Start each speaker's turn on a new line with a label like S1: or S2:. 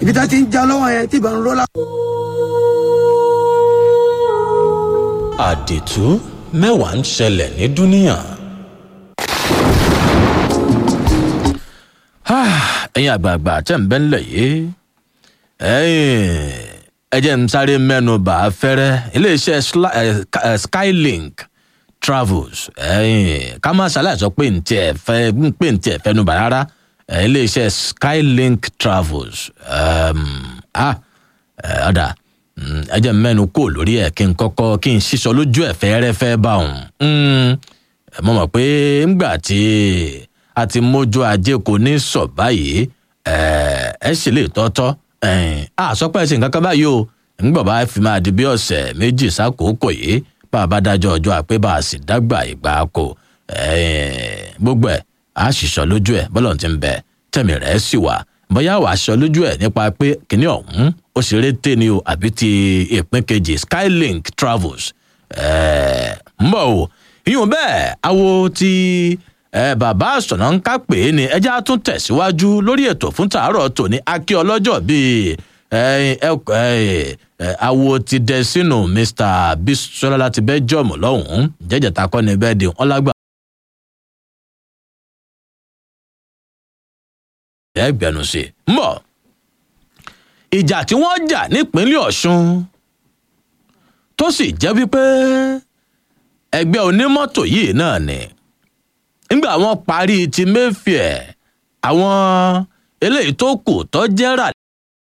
S1: ibi tá ti ń já lọ́wọ́ yẹn tí ìbọn ń rọ́lá.
S2: àdìtú mẹ́wàá ń ṣẹlẹ̀ ní dúníyàn. ẹ̀yin àgbààgbà tẹ̀ ń bẹ́ ńlẹ̀ yìí ẹ jẹ́ ń sáré mẹ́nu bà á fẹ́rẹ́ iléeṣẹ́ Sla- eh, Ka- eh, skylink travels ká má ṣàlàyé sọ pé ntí ẹ̀ fẹ́ ń pè ntí ẹ̀ fẹ́ nu bà rárá eh, iléeṣẹ́ skylink travels um, ah, eh, ọ̀dà mm, ẹ jẹ́ ń mẹ́nu kó lórí ẹ̀ kí n kọ́kọ́ kí n ṣíṣọ lójú ẹ̀ fẹ́rẹ́fẹ́ bá òun mo mọ̀ pé ńgbà tí a ti mójú ajé kò ní sọ báyìí ẹ ẹ sì lè tọ́tọ́ a sọ pé ẹ ṣe nǹkan kan báyìí o ńgbà bá fi máa di bí ọ̀sẹ̀ méjì sákòókò yìí bá a bá dájọ́ ọjọ́ àpé bá a sì dágbà ìgbà kò gbogbo ẹ̀ a sì sọ lójú ẹ̀ bọ́lọ̀ ti ń bẹ tẹ̀mí rẹ̀ sì wà bóyá wàá sọ lójú ẹ̀ nípa pé kìnìún ọ̀hún ó ṣeré tè ní o àbí ti ìpín kejì skylink travels ń bọ̀ o ìyún bẹ́ẹ̀ awo ti ẹ bàbá àsọ̀nà ń ká pé ní ẹjẹ́ á tún tẹ̀síwájú lórí ètò fún tàárọ̀ tòní akí ọlọ́jọ́ bíi awo ti dẹ sínú mr bisola láti belgium lọ́hùn-ún jẹ́jẹ̀ta kọ́ ni bẹ́ẹ̀ di wọn lágbà. ẹgbẹ̀rún sí i ń bọ̀ ìjà tí wọ́n jà nípínlẹ̀ ọ̀ṣun tó sì jẹ́ wípé ẹgbẹ́ onímọ́tò yìí náà ni nígbà wọn parí ti mayfair àwọn eléyìí tó kù tó jẹ́ rà